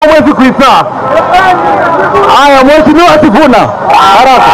mwezi kuisa. Haya, mheshimiwa Sifuna, haraka.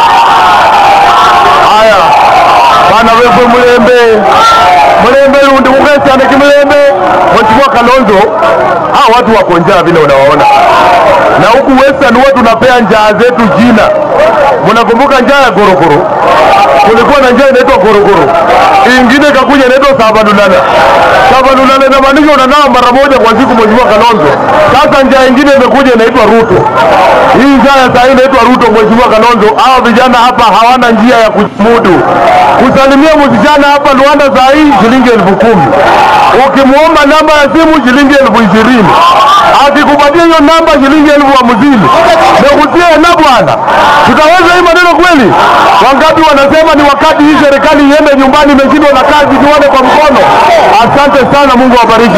Haya bana wewe Mulembe, Mulembe lundi mukesane kimulembe. Mheshimiwa Kalonzo, hawa watu wako njaa vile unawaona, na huku Western huwa tunapea njaa zetu jina. Mnakumbuka njaa ya Gorogoro? Kulikuwa na njaa inaitwa Gorogoro, ingine ikakuja inaitwa Sabanunana. Sabanunana inamaanisha unanawa mara moja kwa siku, Mheshimiwa Kalonzo. Sasa njaa ingine imekuja inaitwa Ruto. Hii njaa ya saa hii inaitwa Ruto, Mheshimiwa Kalonzo. Hawa vijana hapa hawana njia ya kujimudu. Kusalimia msichana hapa Luanda saa hii shilingi elfu kumi ukimwomba namba ya simu shilingi elfu ishirini akikupatia hiyo namba shilingi elfu hamsini nekusie na bwana, tutaweza hii maneno kweli? Wangapi wanasema ni wakati hii serikali iende nyumbani, imeshindwa na kazi, tuone kwa mkono. Asante sana, Mungu awabariki.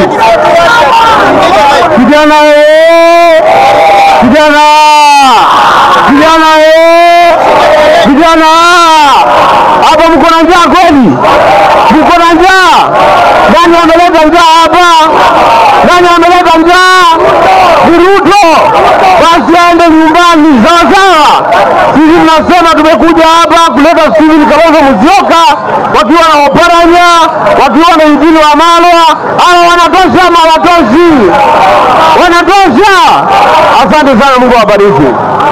Kijana eh! kijana kijana eh! vijana hapa mko na njaa kweli? Mko na njaa? Nani ameleta njaa hapa? Nani ameleta njaa? Ni Ruto. Basi aende nyumbani, sawa sawa. Sisi tunasema tumekuja hapa kuleta Stephen Kalonzo Musyoka wakiwa na Oparanya, wakiwa na Injili wa Malwa. Hawa wanatosha ama watoshi? Wanatosha. Asante sana, Mungu awabariki.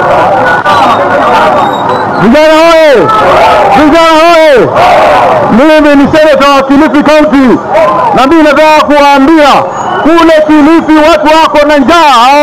Vijana hoye! Vijana hoye! Mimi ni seneta wa Kilifi County, na mimi nataka kuwaambia kule Kilifi watu wako na njaa.